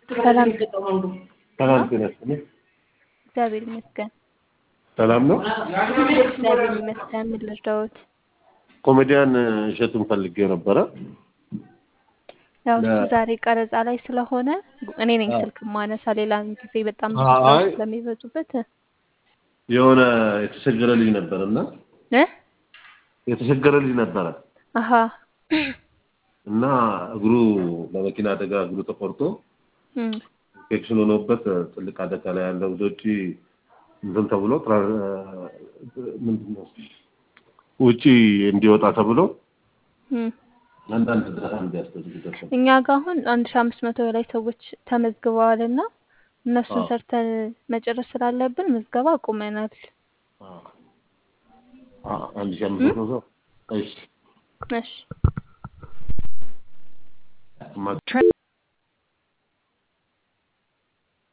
ሰላም ሰላም ጤና ይስጥልኝ። እግዚአብሔር ይመስገን። ሰላም ነው። እግዚአብሔር ይመስገን። ምን ልርዳዎት? ኮሜዲያን እሸቱን ፈልጌ ነበረ። ያው እሱ ለ- ዛሬ ቀረጻ ላይ ስለሆነ እኔ ነኝ አዎ። ስልክ ማነሳ። ሌላም ጊዜ በጣም ብዙ አይ ስራዎች ስለሚበዙበት የሆነ የተቸገረ ልጅ ነበረ እና እ የተቸገረ ልጅ ነበረ አሀ እና እግሩ በመኪና አደጋ እግሩ ተቆርጦ እም፣ ኢንፌክሽን ሆኖበት ትልቅ አደጋ ላይ ያለው ወደ ውጭ እንትን ተብሎ ትራ- ምንድን ነው ውጪ እንዲወጣ ተብሎ እም። አንዳንድ እርዳታ እንዲያስደርጉበት ነው። እኛ ጋር አሁን አንድ ሺህ አምስት መቶ በላይ ሰዎች ተመዝግበዋል እና እነሱን አዎ። ሰርተን መጨረስ ስላለብን ምዝገባ አቁመናል። አዎ። አዎ፣ አንድ ሺህ አምስት እም? መቶ ሰው እሺ እሺ ማ-